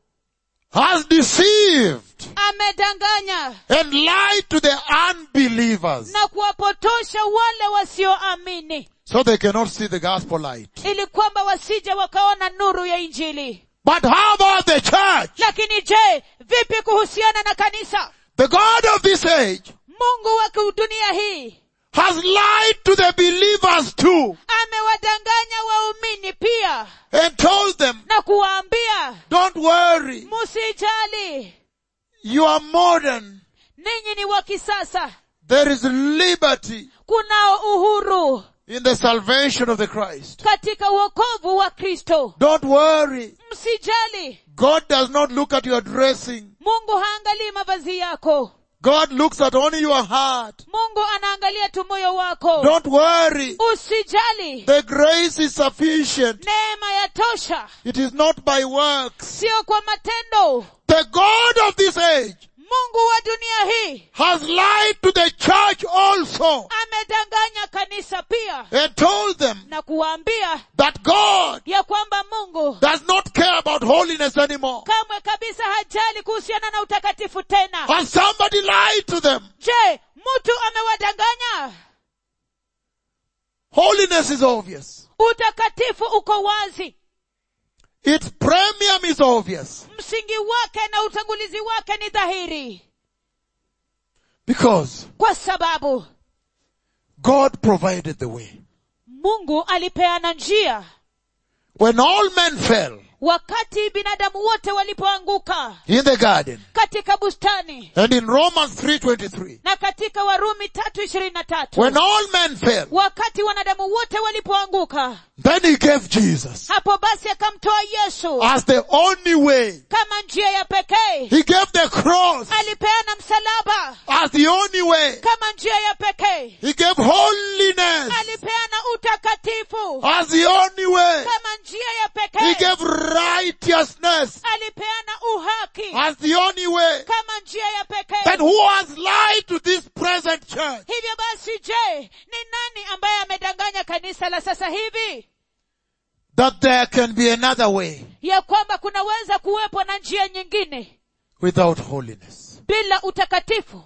has deceived amedanganya and lied to the unbelievers na kuwapotosha wale wasioamini so they cannot see the gospel light. ili kwamba wasije wakaona nuru ya injili But how about the church? lakini je vipi kuhusiana na kanisa The God of this age mungu wa dunia hii has lied to the believers too amewadanganya waumini pia and told them, na kuwaambia don't worry, musijali you are modern. ninyi ni wa kisasa There is liberty kunao uhuru in the salvation of the Christ. katika uokovu wa kristo Don't worry. msijali God does not look at your dressing. mungu haangalii mavazi yako God looks at only your heart. mungu anaangalia tu moyo wako Don't worry. usijali The grace is sufficient. neema ya tosha It is not by works. sio kwa matendo The God of this age mungu wa dunia hii has lied to the church also amedanganya kanisa pia and told them na kuwaambia that God ya kwamba mungu does not care about holiness anymore. kamwe kabisa hajali kuhusiana na utakatifu tena Has somebody lied to them? je mtu amewadanganya Holiness is obvious. utakatifu uko wazi Its premium is obvious. msingi wake na utangulizi wake ni dhahiri Because kwa sababu God provided the way. mungu alipeana njia When all men fell wakati binadamu wote walipoanguka in the garden katika bustani and in Romans 3.23, na katika warumi tatu ishirini na tatu when all men fell, wakati wanadamu wote walipoanguka then he gave Jesus hapo basi akamtoa yesu as the only way. kama njia ya pekee He gave the cross alipeana msalaba as the only way. kama njia ya pekee He gave holiness alipeana utakatifu as the only way. kama njia ya He pekee gave righteousness alipeana uhaki as the only way. kama njia ya Then pekee who has lied to this present church? hivyo basi je ni nani ambaye amedanganya kanisa la sasa hivi That there can be another way ya kwamba kunaweza kuwepo na njia nyingine without holiness. bila utakatifu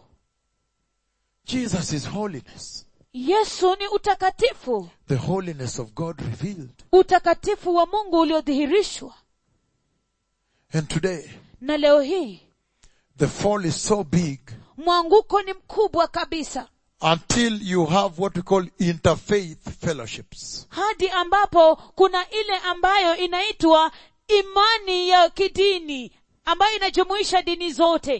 Jesus is holiness. yesu ni utakatifu The holiness of God revealed. utakatifu wa mungu uliodhihirishwa And today, na leo hii the fall is so big mwanguko ni mkubwa kabisa until you have what we call interfaith fellowships. hadi ambapo kuna ile ambayo inaitwa imani ya kidini ambayo inajumuisha dini zote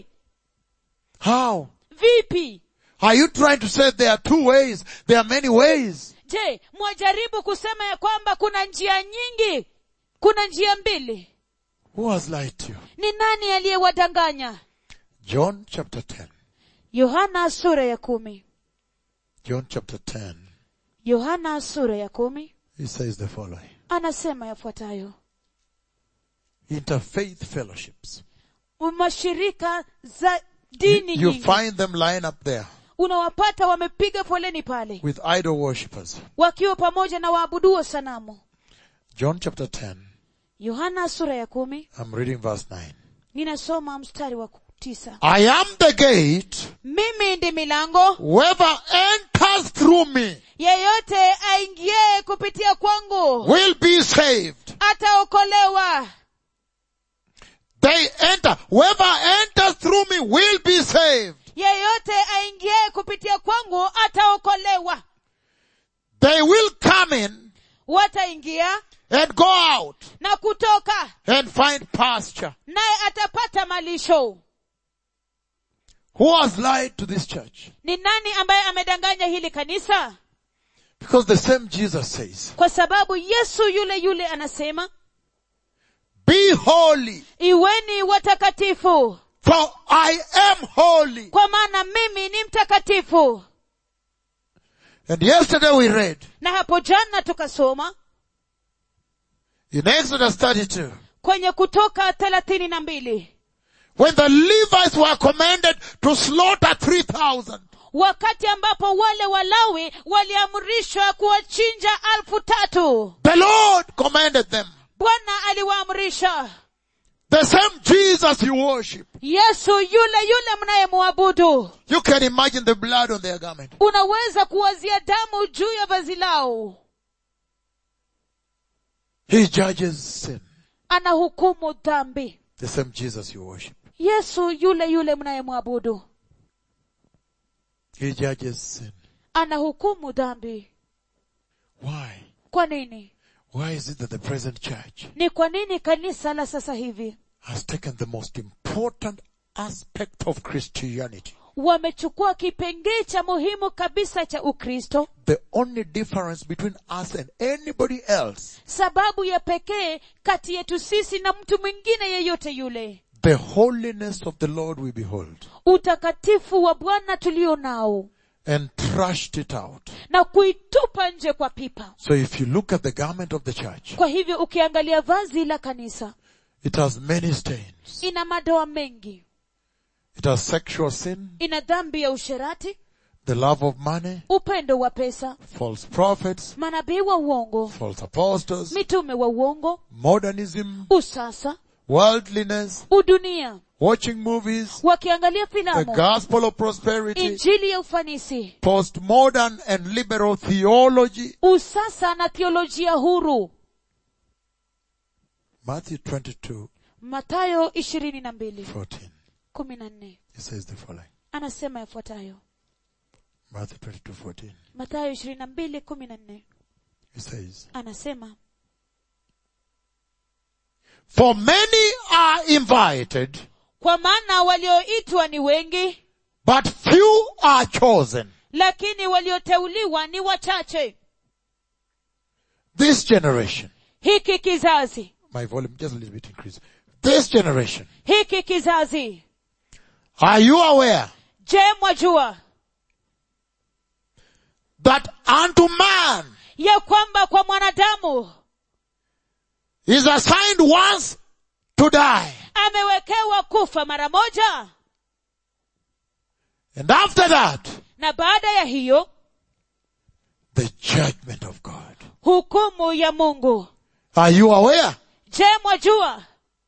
How? vipi Are you trying to say there are two ways? There are many ways. je mwajaribu kusema ya kwamba kuna njia nyingi kuna njia mbili Who has lied to you? ni nani aliyewadanganya John chapter 10. yohana sura ya kumi John chapter 10. yohana sura ya kumi He says the following. anasema yafuatayo Interfaith fellowships. mashirika za dini You nyingi find them line up there unawapata wamepiga foleni pale with idol worshippers. wakiwa pamoja na waabuduo sanamu John chapter 10. yohana sura ya kumi I'm reading verse 9. ninasoma mstari wa tisa I am the gate. mimi ndi milango Whoever enters through me yeyote aingie kupitia kwangu will be saved. ataokolewa They enter. Whoever enters through me will be saved. yeyote aingie kupitia kwangu ataokolewa They will come in wataingia and go out na kutoka and find pasture. naye atapata malisho Who has lied to this church? ni nani ambaye amedanganya hili kanisa Because the same Jesus says, kwa sababu yesu yule yule anasema be holy iweni watakatifu for I am holy. kwa maana mimi ni mtakatifu And yesterday we read na hapo jana tukasoma in Exodus 32, kwenye kutoka thelathini na mbili when the Levites were commanded to slaughter 3,000, wakati ambapo wale walawi waliamrishwa kuwachinja alfu tatu the Lord commanded them. bwana aliwaamrisha The same Jesus you worship. yesu yule yule mnayemwabudu You can imagine the blood on their garment. unaweza kuwazia damu juu ya vazi lao He judges sin. anahukumu dhambi The same Jesus you worship. yesu yule yule mnayemwabudu He judges sin. anahukumu dhambi Why? kwa nini Why is it that the present church ni kwa nini kanisa la sasa hivi has taken the most important aspect of Christianity? wamechukua kipengee cha muhimu kabisa cha ukristo The only difference between us and anybody else, sababu ya pekee kati yetu sisi na mtu mwingine yeyote yule the holiness of the Lord we behold, utakatifu wa bwana tulio nao and trashed it out. na kuitupa nje kwa pipa So if you look at the garment of the church, kwa hivyo ukiangalia vazi la kanisa it has many stains. ina madoa mengi It has sexual sin, ina dhambi ya usherati the love of money, upendo wa pesa false prophets, manabii wa uongo false apostles, mitume wa uongo modernism, usasa worldliness, udunia watching movies, wakiangalia the filamu gospel of prosperity, injili ya ufanisi postmodern and liberal theology. usasa na theolojia huru Matthew 22, matayo ishirini na mbili 14. kumi na nne It says the following. anasema yafuatayo Matthew 22, 14. matayo ishirini na mbili kumi na nne It says, anasema For many are invited, kwa maana walioitwa ni wengi but few are chosen. lakini walioteuliwa ni wachache This generation, hiki kizazi my volume just a little bit increase. This generation, hiki kizazi are you aware je mwajua that unto man ya kwamba kwa mwanadamu is assigned once to die, amewekewa kufa mara moja and after that, na baada ya hiyo the judgment of God. hukumu ya mungu Are you aware? je mwajua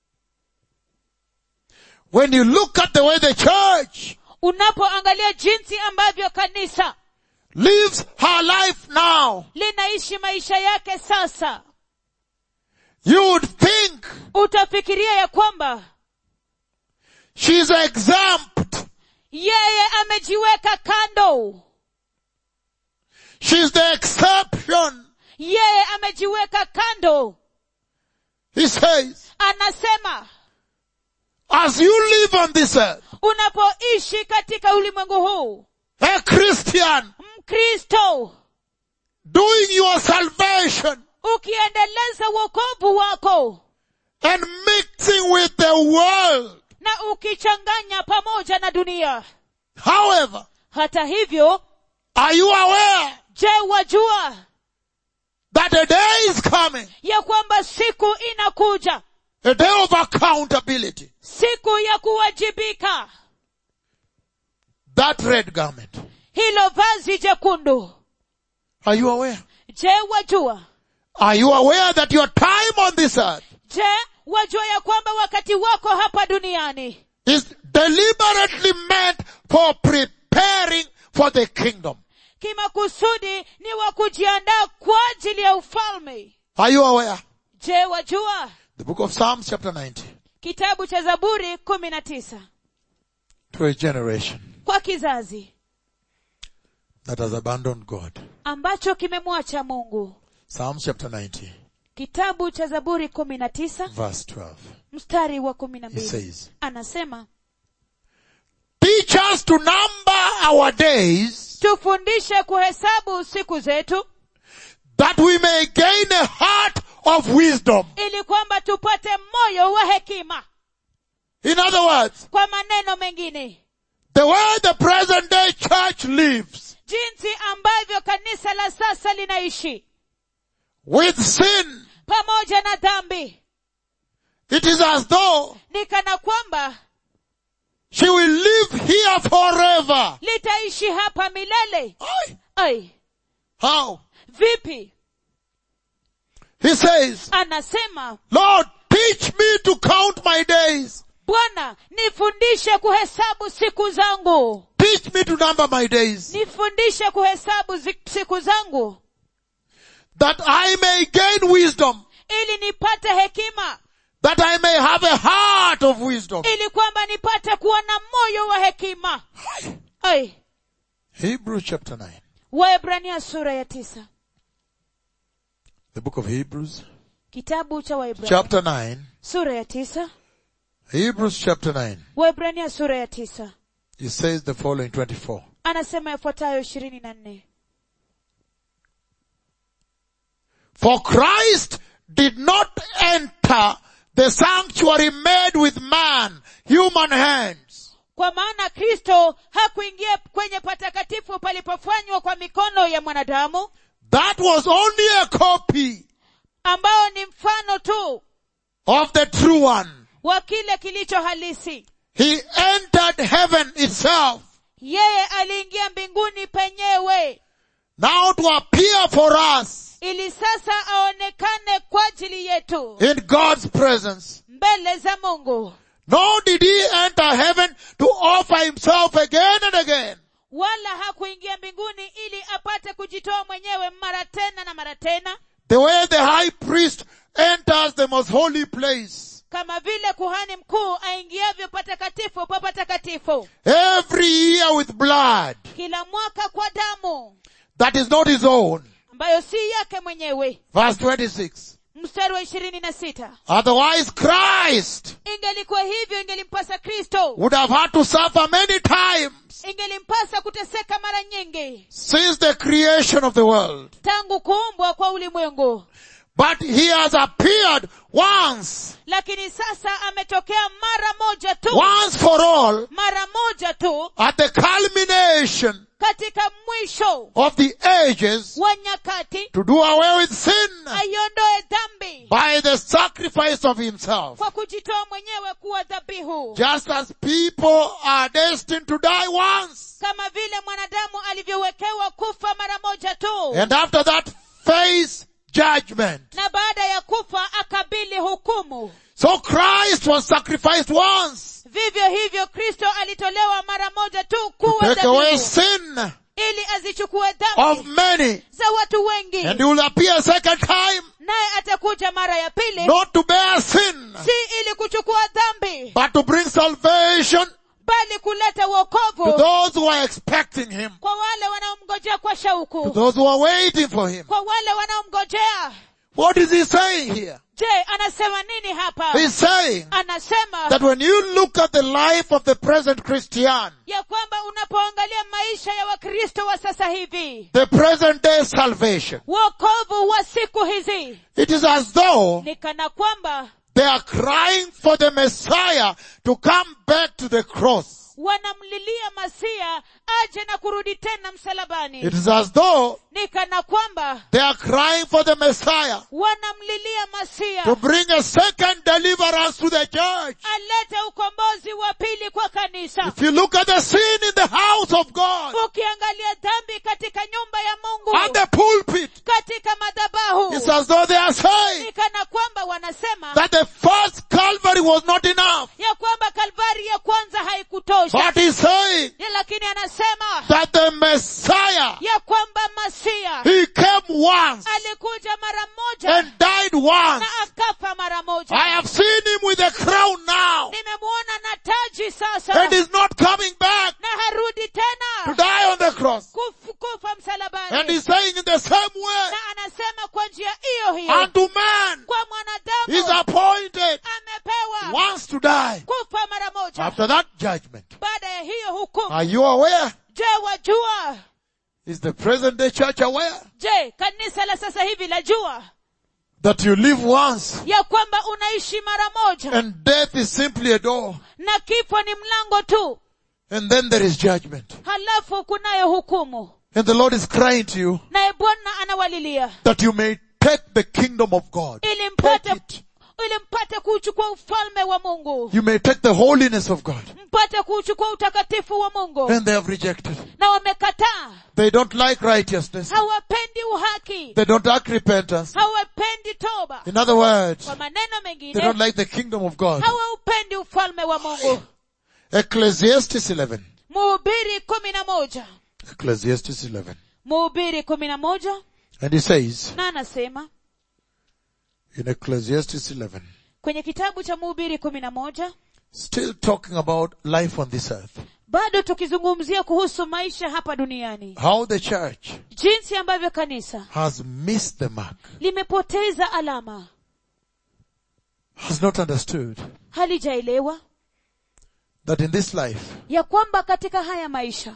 When you look at the way the church unapoangalia jinsi ambavyo kanisa lives her life now, linaishi maisha yake sasa you would think utafikiria ya kwamba she's exempt. yeye amejiweka kando She's the exception. yeye amejiweka kando He says, anasema as you live on this earth, unapoishi katika ulimwengu huu a Christian, mkristo doing your salvation ukiendeleza wokovu wako and mixing with the world. na ukichanganya pamoja na dunia However, hata hivyo are you aware je wajua that a day is coming, ya kwamba siku inakuja a day of accountability? siku ya kuwajibika That red garment. hilo vazi jekundu Are you aware? je wajua Are you aware that your time on this earth je wajua ya kwamba wakati wako hapa duniani is deliberately meant for preparing for the kingdom? kimakusudi ni wa kujiandaa kwa ajili ya ufalme Are you aware? je wajua The book of Psalms chapter 90. kitabu cha zaburi kumi na tisa To a generation kwa kizazi that has abandoned God. ambacho kimemwacha mungu Psalms chapter 90. kitabu cha zaburi kumi na tisa verse 12. mstari wa kumi na He mbili says, anasema Teach us to number our days tufundishe kuhesabu siku zetu that we may gain a heart of wisdom. ili kwamba tupate moyo wa hekima In other words, kwa maneno mengine the way the present day church lives jinsi ambavyo kanisa la sasa linaishi with sin, pamoja na dhambi it is as though ni kana kwamba she will live here forever. litaishi hapa milele Aye. ai How? vipi He says, anasema Lord, teach me to count my days. bwana nifundishe kuhesabu siku zangu Teach me to number my days nifundishe kuhesabu zi- siku zangu that I may gain wisdom, ili nipate hekima that I may have a heart of wisdom. ili kwamba nipate kuwa na moyo wa hekima ai Hebrews chapter 9. waebrania sura ya tisa The book of Hebrews kitabu cha waebrania chapter 9. sura ya tisa Hebrews chapter 9. waebrania sura ya tisa It says the following 24. anasema yafuatayo ishirini na nne For Christ did not enter the sanctuary made with man, human hands, kwa maana kristo hakuingia kwenye patakatifu palipofanywa kwa mikono ya mwanadamu that was only a copy ambao ni mfano tu of the true one. wa kile kilicho halisi He entered heaven itself yeye aliingia mbinguni penyewe now to appear for us ili sasa aonekane kwa ajili yetu in God's presence. mbele za mungu Nor did he enter heaven to offer himself again and again, wala hakuingia mbinguni ili apate kujitoa mwenyewe mara tena na mara tena the way the high priest enters the most holy place kama vile kuhani mkuu aingiavyo patakatifu pa patakatifu every year with blood kila mwaka kwa damu that is not his own. ambayo si yake mwenyewe Verse 26. mstari wa ishirini na sita Otherwise Christ ingelikuwa hivyo ingelimpasa kristo would have had to suffer many times ingelimpasa kuteseka mara nyingi since the creation of the world. tangu kuumbwa kwa ulimwengu But he has appeared once, lakini sasa ametokea mara moja tu once for all, mara moja tu at the culmination katika mwisho of the ages wa nyakati to do away with sin aiondoe dhambi by the sacrifice of himself. kwa kujitoa mwenyewe kuwa dhabihu Just as people are destined to die once, kama vile mwanadamu alivyowekewa kufa mara moja tu and after that face judgment. na baada ya kufa akabili hukumu So Christ was sacrificed once vivyo hivyo kristo alitolewa mara moja tu to kuwa take away dhabihu sin ili azichukue of dhambi many. za watu wengi And he will appear a second time, naye atakuja mara ya pili not to bear sin, si ili kuchukua dhambi but to bring salvation bali kuleta to uokovu those who are expecting him, kwa wale wanaomngojea kwa to shauku those who are waiting for him. kwa wale wanaomngojea What is he saying here? je anasema nini hapa He's saying anasema that when you look at the life of the present Christian, ya kwamba unapoangalia maisha ya wakristo wa sasa hivi the present day salvation, wokovu wa siku hizi it is as though ni kana kwamba they are crying for the Messiah to come back to the cross. wanamlilia masia aje na kurudi tena msalabani It is as though ni kana kwamba they are crying for the Messiah wanamlilia masia to bring a second deliverance to the church. alete ukombozi wa pili kwa kanisa If you look at the sin in the house of God, ukiangalia dhambi katika nyumba ya mungu at the pulpit, katika madhabahu it's as though they are saying ni kana kwamba wanasema that the first Calvary was not enough. ya kwamba kalvari ya kwanza haikutosha But he's saying Ya lakini anasema that the Messiah, ya kwamba masia he came once alikuja mara moja and died once. na akafa mara moja I have seen him with a crown now nimemuona na taji sasa and he's not coming back na harudi to tena die on the cross. Kuf- kufa And msalabani he's saying in the same way na anasema kwa njia hiyo hiyo unto man is appointed amepewa once to die. kufa mara moja After that judgment. baada ya hiyo hukumu Are you aware? je wajua Is the present day church aware je kanisa la sasa hivi lajua that you live once ya kwamba unaishi mara moja and death is simply a door na kifo ni mlango tu and then there is judgment? halafu kunayo hukumu And the Lord is crying to you naye bwana anawalilia that you may take the kingdom of God. ili Take mpate it. ili mpate kuuchukua ufalme wa mungu You may take the holiness of God. mpate kuuchukua utakatifu wa mungu And they have rejected. na wamekataa They don't like righteousness. hawapendi uhaki They don't like repentance. hawapendi toba In other words, kwa maneno they mengine don't like the kingdom of God. hawaupendi ufalme wa mungu Ecclesiastes 11. mhubiri kumi na moja Ecclesiastes 11. mhubiri kumi na moja And he says na anasema in Ecclesiastes 11, kwenye kitabu cha mhubiri kumi na moja still talking about life on this earth, bado tukizungumzia kuhusu maisha hapa duniani how the church jinsi ambavyo kanisa has missed the mark, limepoteza alama has not understood halijaelewa that in this life, ya kwamba katika haya maisha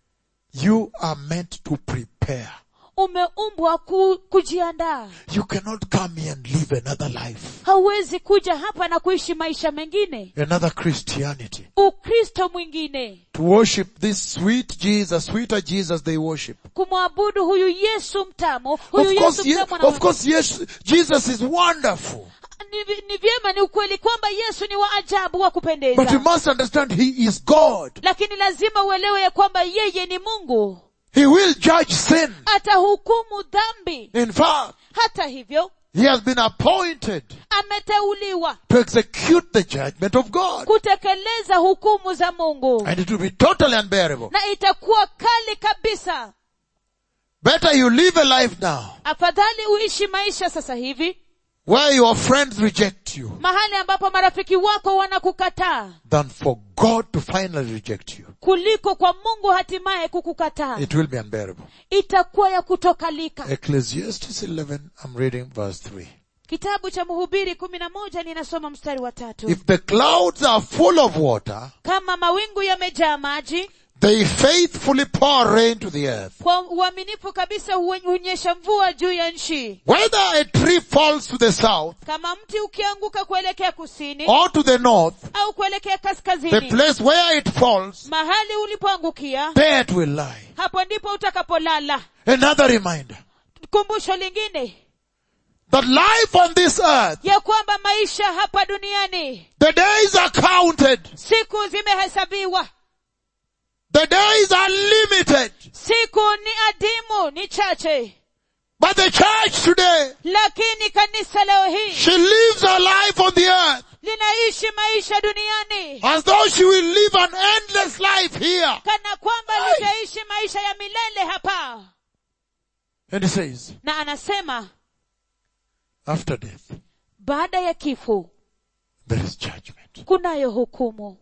you are meant to prepare. umeumbwa ku, kujiandaa You cannot come here and live another life, hauwezi kuja hapa na kuishi maisha mengine another Christianity, ukristo mwingine to worship this sweet Jesus, sweeter Jesus they worship. kumwabudu huyu yesu mtamu huyu Of yesu course, ye- mtamu na of course, yes, Jesus is wonderful. ni, vi- ni vyema ni ukweli kwamba yesu ni wa ajabu wa But you kupendeza must understand He is God. lakini lazima uelewe ya kwamba yeye ni mungu He will judge sin. atahukumu dhambi In fact, hata hivyo He has been appointed ameteuliwa to execute the judgment of God. kutekeleza hukumu za mungu And it will be totally unbearable. na itakuwa kali kabisa Better you live a life now afadhali uishi maisha sasa hivi where your friends reject you mahali ambapo marafiki wako wanakukataa than for God to finally reject you. kuliko kwa mungu hatimaye kukukataa It will be unbearable. itakuwa ya kutokalika Ecclesiastes 11, I'm reading verse 3. kitabu cha mhubiri kumi na moja ninasoma mstari wa tatu If the clouds are full of water, kama mawingu yamejaa maji they faithfully pour rain to the earth. kwa uaminifu kabisa huwe- hunyesha mvua juu ya nchi Whether a tree falls to the south kama mti ukianguka kuelekea kusini or to the north, au kuelekea the kaskazini place where it falls, mahali ulipoangukia there it will lie. hapo ndipo utakapolala Another reminder kumbusho lingine that life on this earth, ya kwamba maisha hapa duniani the days are counted. siku zimehesabiwa The days are limited. siku ni adimu ni chache But the church today, lakini kanisa leo hii she lives her life on the earth linaishi maisha duniani as though she will live an endless life here. kana kwamba Ai. litaishi maisha ya milele hapa And he says, na anasema after death, baada ya kifo there is judgment. kunayo hukumu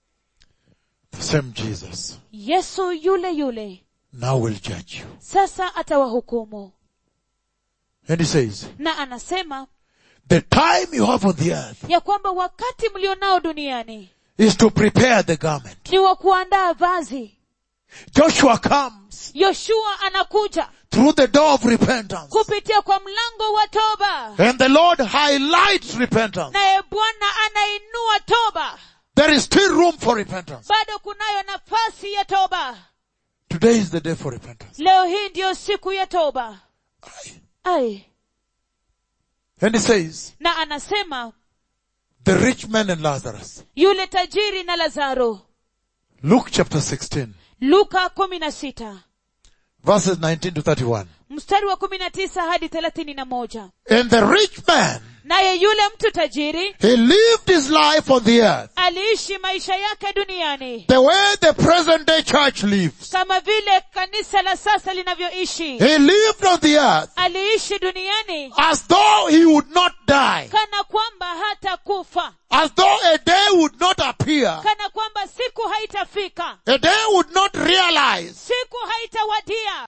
The same Jesus yesu yule yule now will judge you. sasa atawahukumu And he says, na anasema the time you have on the earth ya kwamba wakati mlionao duniani is to prepare the garment. ni wa kuandaa vazi Joshua comes yoshua anakuja through the door of repentance. kupitia kwa mlango wa toba And the Lord highlights repentance. naye bwana anainua toba There is still room for repentance. bado kunayo nafasi ya toba Today is the day for repentance. leo hii ndiyo siku ya toba ai And he says, na anasema the rich man and Lazarus. yule tajiri na lazaro Luke chapter 16, luka kumi na sita verses 19 to 31. mstari wa kumi na tisa hadi thelathini na moja And the rich man, naye yule mtu tajiri he lived his life on the earth aliishi maisha yake duniani the way the present day church lives. kama vile kanisa la sasa linavyoishi He lived on the earth aliishi duniani as though he would not die. kana kwamba hata kufa As though a day would not appear. kana kwamba siku haitafika A day would not realize siku haitawadia